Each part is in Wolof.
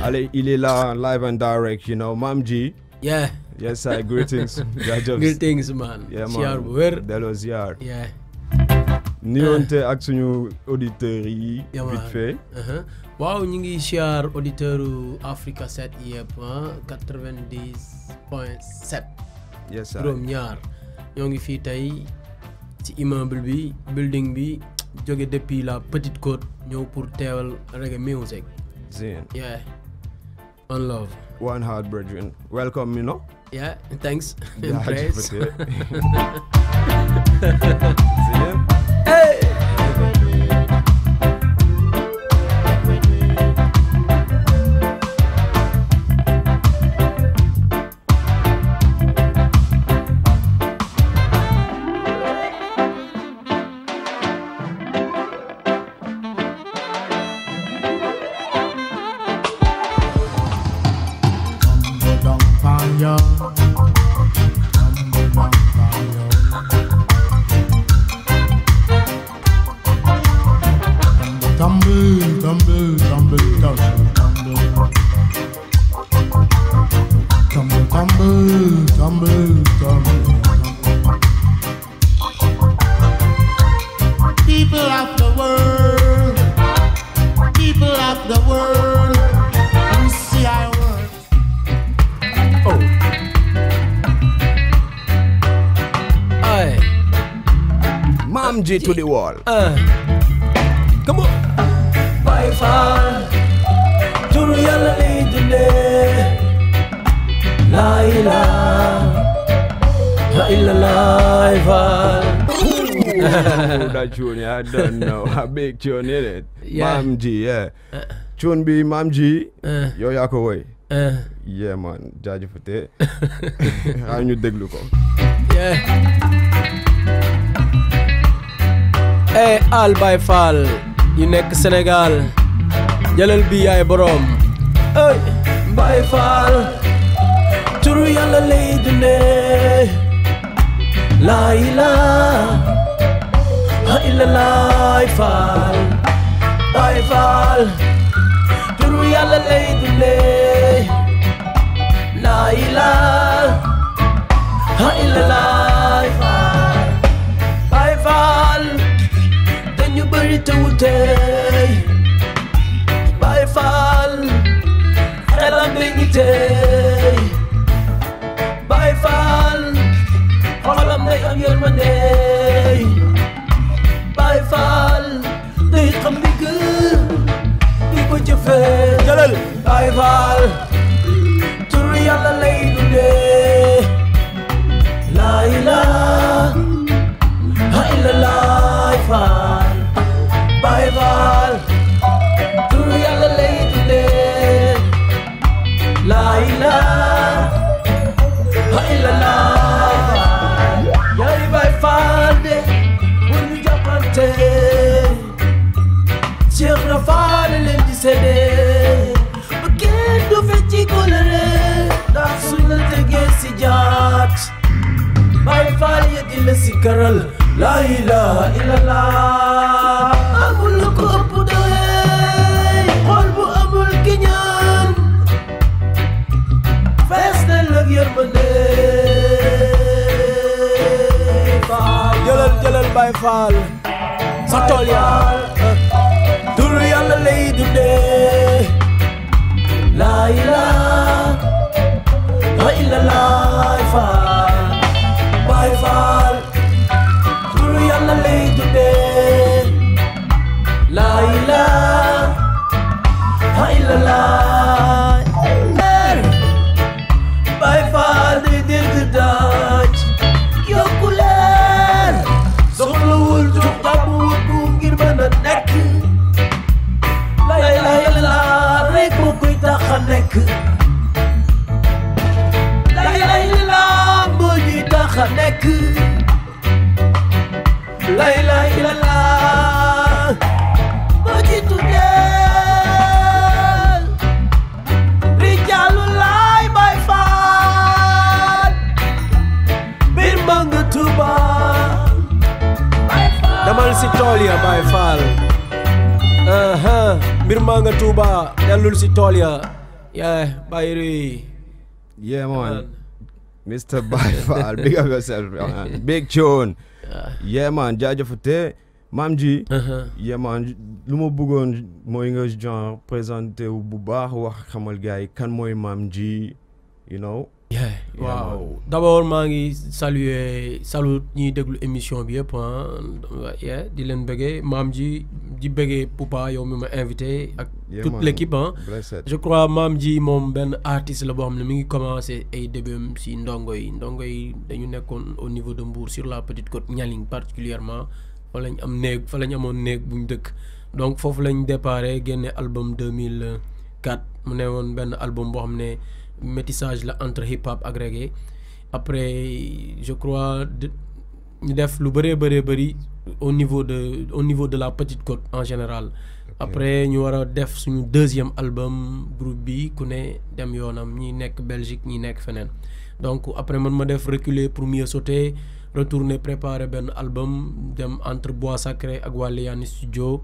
Allez, il est là, live and direct, you know. Mam G. yeah Yes, sir. Greetings. jaajëf. greetings man Yeah, siyaar man. bu wér Delloo ziar. yeah Nuyonte ak suñu auditeurs yi. Yeah, vite man. fait. Uh-huh. waaw ñu ngi siyaar auditeur u Africa 7 yëpp ah 90 point 7 Yes, sir. juróom ñaar ñoo ngi fii tey ci immeuble bi building bi jóge depuis la Petite Côte ñëw pour teewal reggae music Zin. yeah on love One heart brethren. Welcome, you know. yeah thanks and Jaajëf praise te. Zin. hey Tumble down on ya. Tumble down on ya. Tumble, tumble, tumble, tumble, tumble. Tumble, tumble, tumble, tumble. People of the world, people of the world, you see I work. oh ay Mam G to the wall. ah come on Baay Faal turu yàlla lay dundee laa ilaaha illallah Faal Oh, that tune, yeah, I don't know. A big tune, is it? Yeah. Mam G, yeah. Tune bi Mam G. Uh. Yow yaa ko woy. ah Yeah, man. Jaajëfate. Xaar ñu déglu ko. yeah eh Al Baay Faal yu nekk Sénégal jëlal bi yaay boroom ey Baay Faal turu yàlla lay dundee laa ilaaha illallah Faal Baay Faal turu yàlla lay dundee laa ilaaha illallah Faal Baay Faal dañu bëri te wute Baay Faal xelam dañu tey Baay Faal xolam day am yërmande Baay Faal day xam dëgg di ko jëfee jëlal Baay Faal turu yàlla lay dundee laa ilaaha illallah Faal Baay Faal turu yàlla lay dundee laa ilaaha illallah yaay Baay Faal de bu ñu jàppante Cheikh na Faal leen di seede ba kenn du fecci kóllëre ndax suñ la tegee si jaat Baay Faal ya di la si karal laa ilaaha illallah amul lu ko ëpp doole xol bu amul kiñaan fees na lëg yërmande Faal jëlal jëlal Baay Faal sa tool ya turu yàlla lay dundee laa ilaaha illallah Faal Baay Faal turu yàlla lay dundee laa ilaaha illallah Baay Faal day dégg daaj yokku leer soxlawul jug tàmm wut bu ngir mën a nekk la ilaha illallah rek moo koy tax a nekk la ilaha illallah moo ñuy tax a nekk la ilaha illallah moo ci tuddee rijaalu laay Baay Faal bir ma nga Tuuba damal si tool ya Baay Faal aha mbir maa nga Tuuba dellul si tool ya Yeah, Bayri. Yeah, man. Man. Mr. Byfall, big up yourself, man. Big tune. Yeah. Yeah, man. jaajëfate maam ji. Uh-huh. yeah, man. lu ma bëggoon mooy nga genre présenté wu bu baax wax xamal gars yi kan mooy maam ji you know. Yeah, Yeah, waaw d'abord maa ngi saluer salut ñiy déglu émission bi yëpp ah yeah, di leen bëggee maam ji di bëggee Poupa yow mi ma invité ak Yeah, toute man. l'équipe ah Blessed. je crois maam ji moom benn artiste la boo xam ne mi ngi commencé ay débutam si ndongo yi ndongo yi dañu nekkoon au niveau de Mbour sur la petite côte Nialing particulièrement fa lañ am néeg fa lañ amoon néeg bu ñu dëkk donc foofu lañ déparé génne album 2004 mu ne woon benn album boo xam ne métissage la entre hip hop ak reggae après je crois de- ñu def lu bëree bëree bëri au niveau de au niveau de la petite côte en général après ñu war a def suñu deuxième album groupe bi ku ne dem yoonam ñi nekk Belgique ñi nekk feneen donc après man ma def reculer pour mieux sauter retourner préparer benn album dem entre Bois Sacré ak Waliyani studio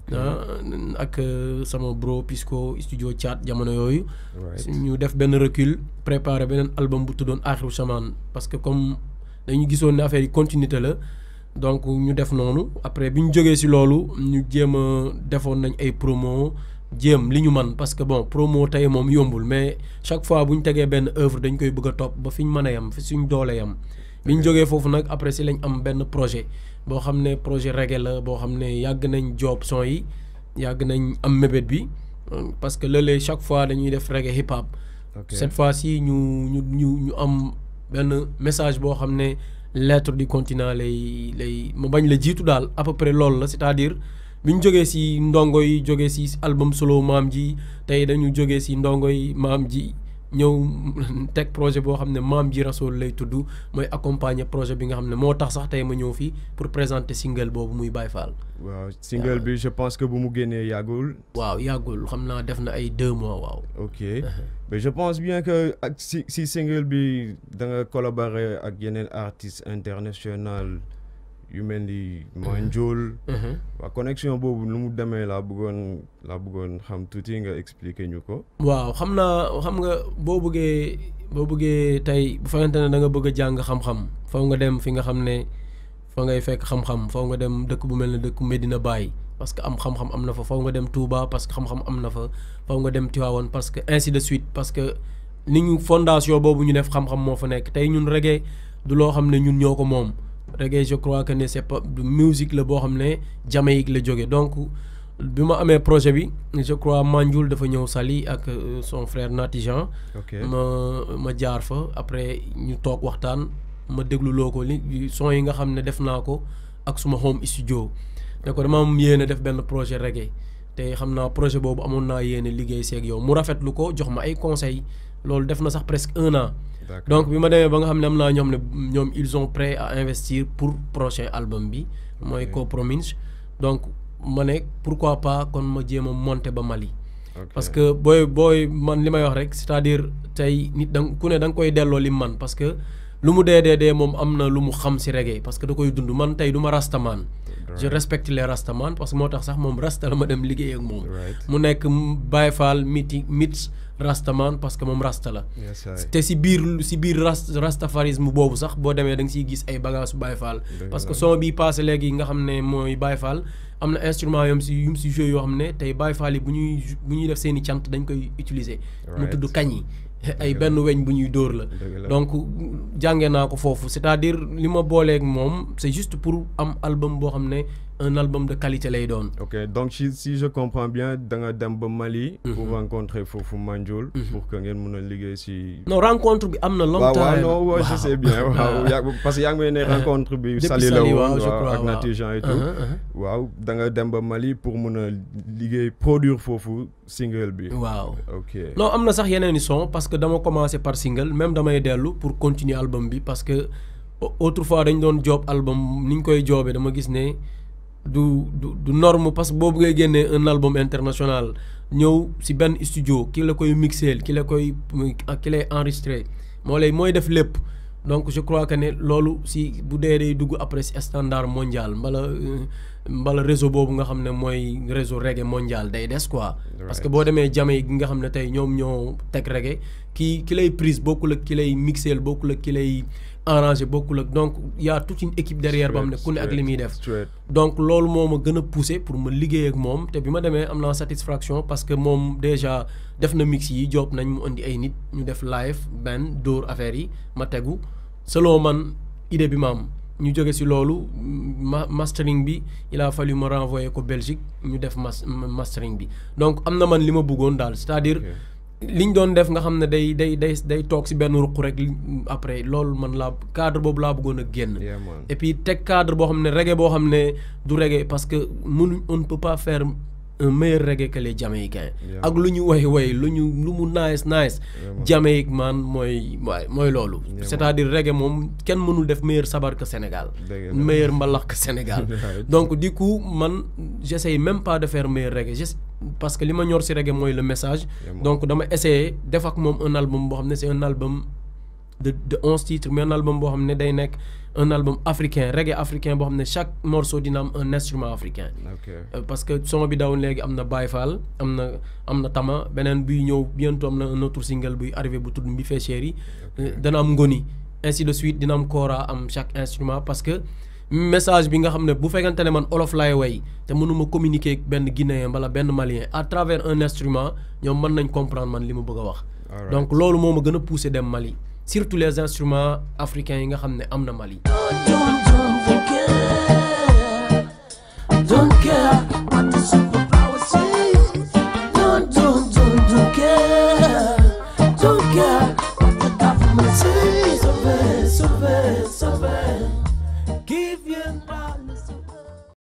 ah, ak euh, sama bro Pisco studio Thiat jamono yooyu Right. ñu def benn recul préparer beneen album bu tuddoon Axiru Samaan parce que comme dañu gisoon ne affaire yi continuité la donc ñu def noonu après bi ñu jógee ci loolu ñu jéem a defoon nañ ay promo jéem li ñu man parce que bon promo tey moom yombul mais chaque fois bu ñu tegee benn œuvre dañ koy bëgg a topp ba fi ñu mën a yem fi suñ doole yem bi ñu jógee foofu nag après ci lañ am benn projet boo xam ne projet reggae la boo xam ne yàgg nañ job son yi yàgg nañ am mébét bi euh, parce que léeg-léeg chaque fois dañuy def reggae hip hop Ok. cette fois-ci ñu ñu ñu ñu am benn message boo xam ne lettre du continent lay lay ma bañ la jiitu daal à peu près loolu la c'est-à-dire bi ñu jógee ci ndongo yi jógee ci album solo maam ji tey dañu jógee ci ndongo yi maam ji ñëw teg projet boo xam ne maam ji rasool lay tudd mooy accompagner projet bi nga xam ne moo tax sax tey ma ñëw fii pour présenter single boobu muy Baye Fall waaw single bi je pense que bu mu génnee yàggul. waaw yàggul xam naa def na ay deux mois waaw ok mais je pense bien que ak si si single bi da nga collaborer ak yeneen artistes international yu mel ni Manjol. Mhm. waa connexion boobu nu mu demee laa bëggoon laa bëggoon xam tuuti nga expliquer ñu ko. waaw xam naa xam nga boo bëggee boo bëggee tey bu fekkente ne da nga bëgg a jàng xam-xam faw nga dem fi nga xam ne fa ngay fekk xam-xam faw nga dem dëkk bu mel ne dëkk Medina Baye parce que am xam-xam am na fa faw nga dem Touba parce que xam-xam am na fa faw nga dem Tivaouane parce que ainsi de suite parce que ni ñu fondation boobu ñu def xam-xam moo fa nekk tey ñun reggae du loo xam ne ñun ñoo ko moom reggae je crois que ne c'est pas du musique la boo xam ne Jamaïque la jóge donc bi ma amee projet bi je crois Manjul dafa ñëw Saly ak euh, son frère Natijan ok ma ma jaar fa après ñu toog waxtaan ma déglu loo ko li son yi nga xam ne def naa ko ak suma home studio ne ko dama am yéene def benn projet reggae te xam naa projet boobu amoon naa yéene liggéey seeg yow mu rafetlu ko jox ma ay conseils loolu def na sax presque un an d'accord donc bi ma demee ba nga xam ne am naa ñoom ne ñoom ils sont prêts à investir pour prochain album bi mooy Ok. Coprominge donc ma ne pourquoi pas kon ma jéem a monter ba Mali ok parce que booy booy man li may wax rek c'est-à-dire tey nit da nga ku ne da nga koy delloo li man parce que lu mu dee dee dee moom am na lu mu xam si reggae parce que da koy dund man tey du ma rastaman je Right. respecte les rastaman parce que moo tax sax moom rasta la ma dem liggéey ak moom Right. mu nekk Baye Fall miti mit rastaman parce que moom rasta la Yes, I- te si biir si biir ras rastafarisme boobu sax boo demee da nga siy gis ay bagages Baye Fall Dëgg parce que la. son bi passé léegi nga xam ne mooy Baye Fall am na instrument yom si yum si joué yoo xam ne tey Baye Fall yi bu ñuy ju- bu ñuy def seen i cant dañ koy utiliser mu Right. tudd kañ yi ay Dëgg la. benn weñ bu ñuy dóor la Dëgg la. donc jàngee naa ko foofu c'est-à-dire li ma booleeg moom c'est juste pour am album boo xam ne un album de qualité lay doon ok donc si si je comprends bien da nga dem ba Mali. pour rencontrer foofu Manjul. pour que ngeen mun a liggéey si. non rencontre bi am na waaw longtemps waaw non waaw je Waaw. sais bien waaw yaa parce que yaa ngi may ne rencontre bi. Depuis Saly la Saly, woon waaw, je waaw crois, ak waaw. Natijan et tout. Uh-huh, uh-huh. waaw da nga dem ba Mali pour mun a liggéey produire foofu single bi. waaw ok non am na sax yeneen i son parce que dama commencé par single même damay dellu pour continuer album bi parce que au- autrefois dañ doon job album ni ñu koy joobee dama gis ne du du du norme parce que boo bëggee génnee un album international ñëw si benn studio ki la koy mixeel ki la koy ki lay enregistré moo lay mooy def lépp donc je crois que ne loolu si bu dee day dugg après si standard mondial mbala euh, mbala réseau boobu nga xam ne mooy réseau reggae mondial day des quoi. parce que boo demee Jamaïque gi nga xam ne tey ñoom ñoo teg reggae ki ki lay prise bokkul ak ki lay mixeel bokkul ak ki lay arrangé bokkul ak donc y a toute une équipe derrière boo xam ne ku ne ak li muy def. straight donc loolu moo ma gën a poussé pour ma liggéey ak moom te bi ma demee am naa satisfaction parce que moom déjà def na mix yi job nañ mu indi ay nit ñu def live benn dóor affaire yi ma tegu selon man idée bi ma am ñu jóge si loolu ma mastering bi il a fallu ma renvoyer ko Belgique ñu def mas mastering bi donc am na man li ma bëggoon daal c'est-à-dire liñ doon def nga xam ne day day day day toog si benn ruq rek après loolu man laa cadre boobu laa bëggoon a génn. yeah man et puis teg cadre boo xam ne reggae boo xam ne du reggae parce que mënuñ on ne peut pas faire un meilleur reggae que les Jamaïcains Yeah. ak lu ñu way way lu ñu lu mu nice nice Vraiment. Jamaïque man mooy waay mooy loolu Yeah, c'est-à-dire reggae moom kenn mënul def meilleur sabar que Sénégal Dëgg la. meilleur mbalax que Sénégal Right. donc du coup man j'essaye même pas de faire meilleur reggae juste parce que li ma ñor si reggae mooy le message Yeah, man. donc dama essayer def ak moom un album boo xam ne c'est un album de de onze titres mais un album boo xam ne day nekk un album africain reggae africain boo xam ne chaque morceau dina am un instrument africain ok Euh, parce que son bi daw léegi am na Baye Fall am na am na Tama beneen buy ñëw bientôt am na un autre single buy arrivé bu tudd Mbi Fee Chéri Euh, dana am ngoni ainsi de suite dina am kora am chaque instrument parce que message bi nga xam ne bu fekkante ne man olof laay way te mënuma communiquer ak benn guinéen wala benn malien à travers un instrument ñoom mën nañ comprendre man li ma bëgg a wax Alright. donc loolu moo ma gën a poussé dem Mali surtout les instruments africains yi nga xam ne am na Mali Don't, don't forget. Don't care.